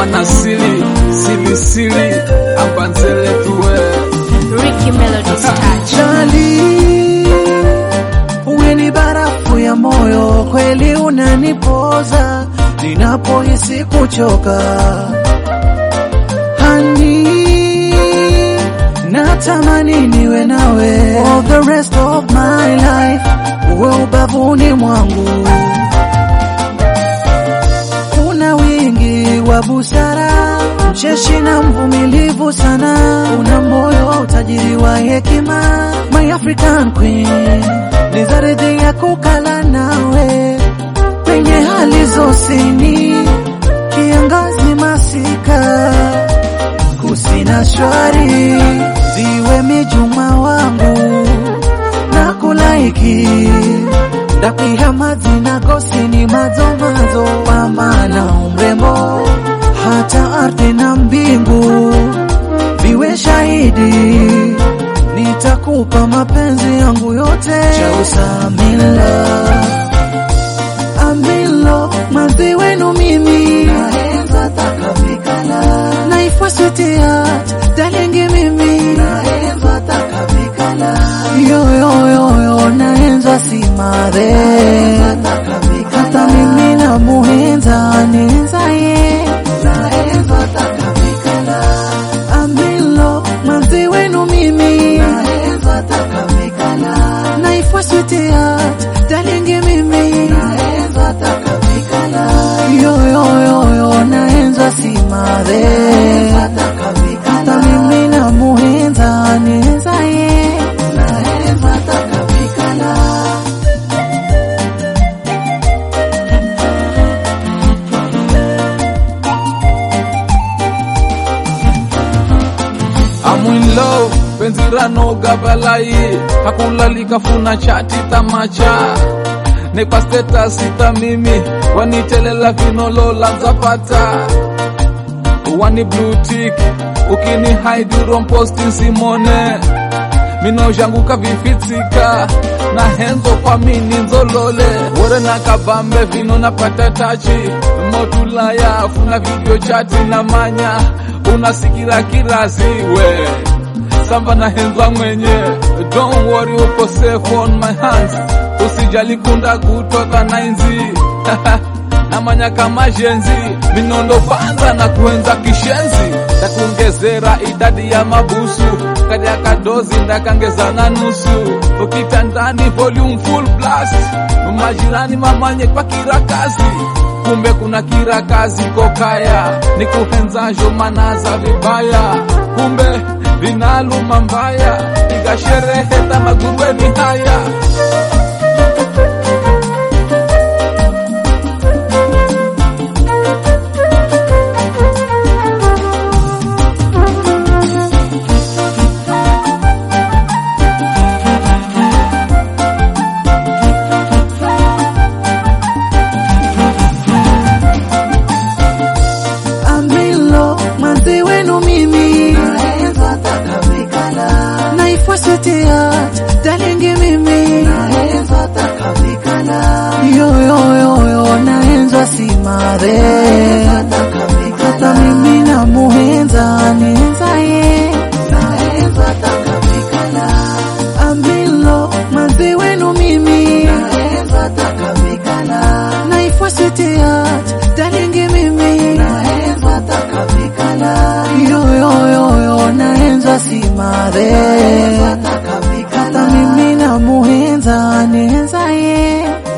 mwana sili sili sili ambanzele tuwe Ricky Melody's touch. Jali, uwe ni barafu ya moyo, kweli unanipoza ninapohisi kuchoka. Hani, natamani niwe nawe for the rest of my life, uwe ubavuni mwangu. Una wingi wa busara, mcheshi na mvumilivu sana, una moyo utajiri wa hekima, my African queen, ni zaridhi ya kukala nawe penye hali zosini, kiangazi masika, kusina shwari, ziwe mijuma wangu na kulaiki ndapiha mazina gosini mazomazo pamana umrembo hata ardhi na mbingu viwe shahidi nitakupa mapenzi yangu yote chausamila amilo mazi wenu mimi naenza takavikala naifwasitiat dalingi mimi naenza takavikala yoyoyoyo naenza simare hata mimi na muhenza nenza ye naenza takavikala amilo mazi wenu mimi naenza takavikala naifwasitiat dalingi mimi naenza takavikala yoyoyoyo naenza simare hata mimi na muhenza nenza ye naenza takavikala I'm in love penzi ranoga balai hakulalika funa chati tamacha nepa status ita mimi wanitelela vinolola nzapata wani blue tick ukini hide romposti simone minozhanguka vifitsika na henzo kwa mini nzolole wore na kabambe vino napata tachi motulaya funa video chati na manya unasikira kiraziwe samba na henza mwenye don't worry uko safe on my hands usijali kunda kutoka nainzi namanya kama jenzi minondo panza na kuenza kishenzi takuongezera idadi ya mabusu kadi ya kadozi ndakangeza na nusu ukitandani volume full blast majirani mamanye kwa kirakazi kumbe kuna kirakazi kokaya ni kuhenzajo manaza vibaya kumbe vinaluma mbaya igashereheta magurweni haya amilo manzi wenu mimi naenza takavikala naifwasitiat dalingi mimi naenza takavikala yoyoyoyo naenza simare hata mimi na muhenza nenza ye naenza takavikala amilo manzi wenu mimi naenza takavikala naifwasitiat dalingi mimi naenza takavikala yoyoyoyo naenza simare hata mimi na muhenza nenza ye